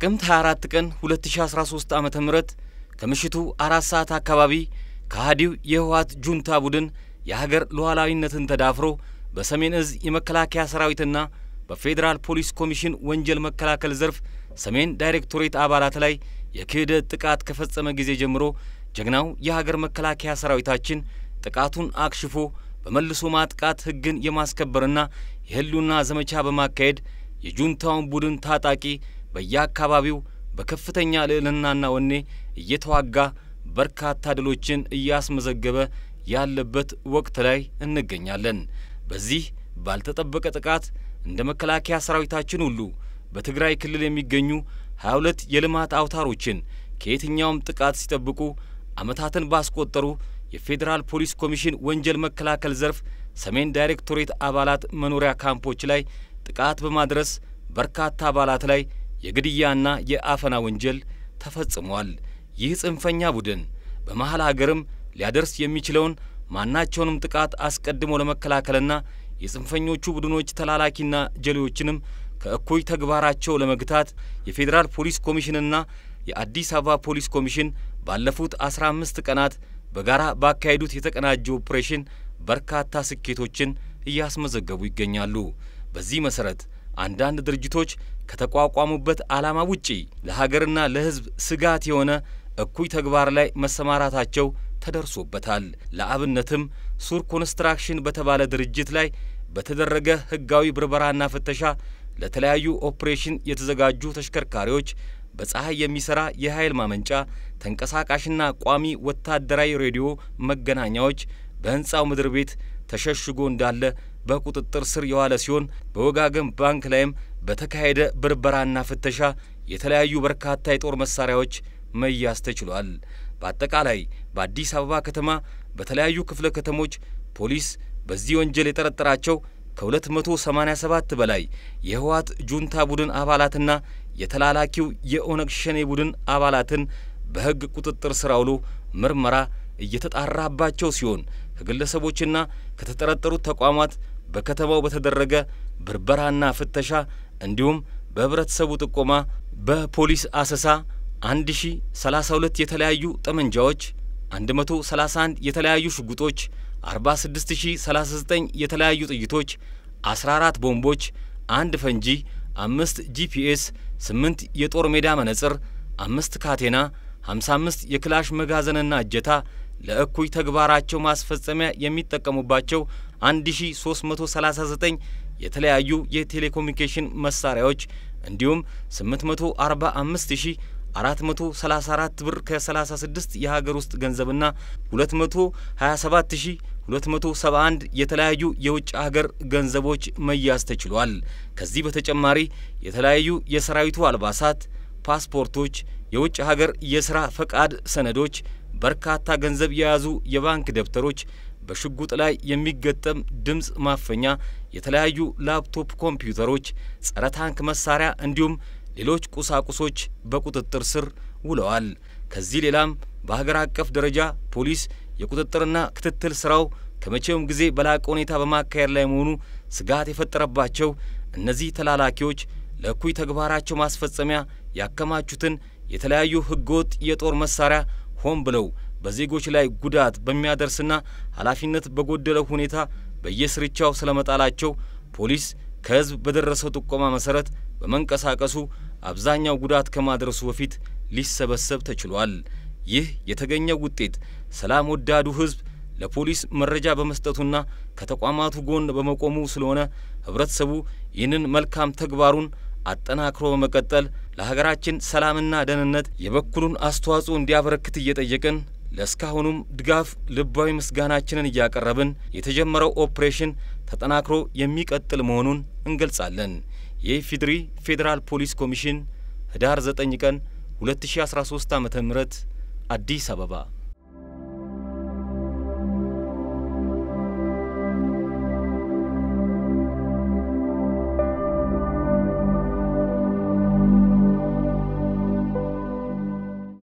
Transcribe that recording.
ጥቅምት 24 ቀን 2013 ዓ ም ከምሽቱ አራት ሰዓት አካባቢ ከሃዲው የህወሓት ጁንታ ቡድን የሀገር ሉዓላዊነትን ተዳፍሮ በሰሜን እዝ የመከላከያ ሰራዊትና በፌዴራል ፖሊስ ኮሚሽን ወንጀል መከላከል ዘርፍ ሰሜን ዳይሬክቶሬት አባላት ላይ የክህደት ጥቃት ከፈጸመ ጊዜ ጀምሮ ጀግናው የሀገር መከላከያ ሰራዊታችን ጥቃቱን አክሽፎ በመልሶ ማጥቃት ሕግን የማስከበርና የህልውና ዘመቻ በማካሄድ የጁንታውን ቡድን ታጣቂ በየአካባቢው በከፍተኛ ልዕልናና ወኔ እየተዋጋ በርካታ ድሎችን እያስመዘገበ ያለበት ወቅት ላይ እንገኛለን። በዚህ ባልተጠበቀ ጥቃት እንደ መከላከያ ሰራዊታችን ሁሉ በትግራይ ክልል የሚገኙ 22 የልማት አውታሮችን ከየትኛውም ጥቃት ሲጠብቁ ዓመታትን ባስቆጠሩ የፌዴራል ፖሊስ ኮሚሽን ወንጀል መከላከል ዘርፍ ሰሜን ዳይሬክቶሬት አባላት መኖሪያ ካምፖች ላይ ጥቃት በማድረስ በርካታ አባላት ላይ የግድያና የአፈና ወንጀል ተፈጽሟል። ይህ ጽንፈኛ ቡድን በመሀል ሀገርም ሊያደርስ የሚችለውን ማናቸውንም ጥቃት አስቀድሞ ለመከላከልና የጽንፈኞቹ ቡድኖች ተላላኪና ጀሌዎችንም ከእኩይ ተግባራቸው ለመግታት የፌዴራል ፖሊስ ኮሚሽንና የአዲስ አበባ ፖሊስ ኮሚሽን ባለፉት አስራ አምስት ቀናት በጋራ ባካሄዱት የተቀናጀ ኦፕሬሽን በርካታ ስኬቶችን እያስመዘገቡ ይገኛሉ። በዚህ መሰረት አንዳንድ ድርጅቶች ከተቋቋሙበት ዓላማ ውጪ ለሀገርና ለሕዝብ ስጋት የሆነ እኩይ ተግባር ላይ መሰማራታቸው ተደርሶበታል። ለአብነትም ሱር ኮንስትራክሽን በተባለ ድርጅት ላይ በተደረገ ሕጋዊ ብርበራና ፍተሻ ለተለያዩ ኦፕሬሽን የተዘጋጁ ተሽከርካሪዎች፣ በፀሐይ የሚሰራ የኃይል ማመንጫ፣ ተንቀሳቃሽና ቋሚ ወታደራዊ ሬዲዮ መገናኛዎች በሕንፃው ምድር ቤት ተሸሽጎ እንዳለ በቁጥጥር ስር የዋለ ሲሆን በወጋገን ባንክ ላይም በተካሄደ ብርበራና ፍተሻ የተለያዩ በርካታ የጦር መሳሪያዎች መያዝ ተችሏል። በአጠቃላይ በአዲስ አበባ ከተማ በተለያዩ ክፍለ ከተሞች ፖሊስ በዚህ ወንጀል የጠረጠራቸው ከ287 በላይ የህወሓት ጁንታ ቡድን አባላትና የተላላኪው የኦነግ ሸኔ ቡድን አባላትን በሕግ ቁጥጥር ስር አውሎ ምርመራ እየተጣራባቸው ሲሆን ከግለሰቦችና ከተጠረጠሩት ተቋማት በከተማው በተደረገ ብርበራና ፍተሻ እንዲሁም በህብረተሰቡ ጥቆማ በፖሊስ አሰሳ 1032 የተለያዩ ጠመንጃዎች፣ 131 የተለያዩ ሽጉጦች፣ 46039 የተለያዩ ጥይቶች፣ 14 ቦምቦች፣ አንድ ፈንጂ፣ አምስት ጂፒኤስ፣ 8 የጦር ሜዳ መነጽር፣ አምስት ካቴና፣ 55 የክላሽ መጋዘንና እጀታ ለእኩይ ተግባራቸው ማስፈጸሚያ የሚጠቀሙባቸው 1339 የተለያዩ የቴሌኮሙኒኬሽን መሳሪያዎች እንዲሁም 845434 ብር ከ36 የሀገር ውስጥ ገንዘብና 227271 የተለያዩ የውጭ ሀገር ገንዘቦች መያዝ ተችሏል። ከዚህ በተጨማሪ የተለያዩ የሰራዊቱ አልባሳት፣ ፓስፖርቶች፣ የውጭ ሀገር የስራ ፈቃድ ሰነዶች በርካታ ገንዘብ የያዙ የባንክ ደብተሮች፣ በሽጉጥ ላይ የሚገጠም ድምፅ ማፈኛ፣ የተለያዩ ላፕቶፕ ኮምፒውተሮች፣ ጸረ ታንክ መሳሪያ እንዲሁም ሌሎች ቁሳቁሶች በቁጥጥር ስር ውለዋል። ከዚህ ሌላም በሀገር አቀፍ ደረጃ ፖሊስ የቁጥጥርና ክትትል ስራው ከመቼውም ጊዜ በላቀ ሁኔታ በማካሄድ ላይ መሆኑ ስጋት የፈጠረባቸው እነዚህ ተላላኪዎች ለእኩይ ተግባራቸው ማስፈጸሚያ ያከማቹትን የተለያዩ ህገወጥ የጦር መሳሪያ ሆን ብለው በዜጎች ላይ ጉዳት በሚያደርስና ኃላፊነት በጎደለው ሁኔታ በየስርቻው ስለመጣላቸው ፖሊስ ከህዝብ በደረሰው ጥቆማ መሰረት በመንቀሳቀሱ አብዛኛው ጉዳት ከማድረሱ በፊት ሊሰበሰብ ተችሏል። ይህ የተገኘው ውጤት ሰላም ወዳዱ ህዝብ ለፖሊስ መረጃ በመስጠቱና ከተቋማቱ ጎን በመቆሙ ስለሆነ ህብረተሰቡ ይህንን መልካም ተግባሩን አጠናክሮ በመቀጠል ለሀገራችን ሰላምና ደህንነት የበኩሉን አስተዋጽኦ እንዲያበረክት እየጠየቅን ለእስካሁኑም ድጋፍ ልባዊ ምስጋናችንን እያቀረብን የተጀመረው ኦፕሬሽን ተጠናክሮ የሚቀጥል መሆኑን እንገልጻለን። የኢፌዴሪ ፌዴራል ፖሊስ ኮሚሽን ህዳር 9 ቀን 2013 ዓ.ም አዲስ አበባ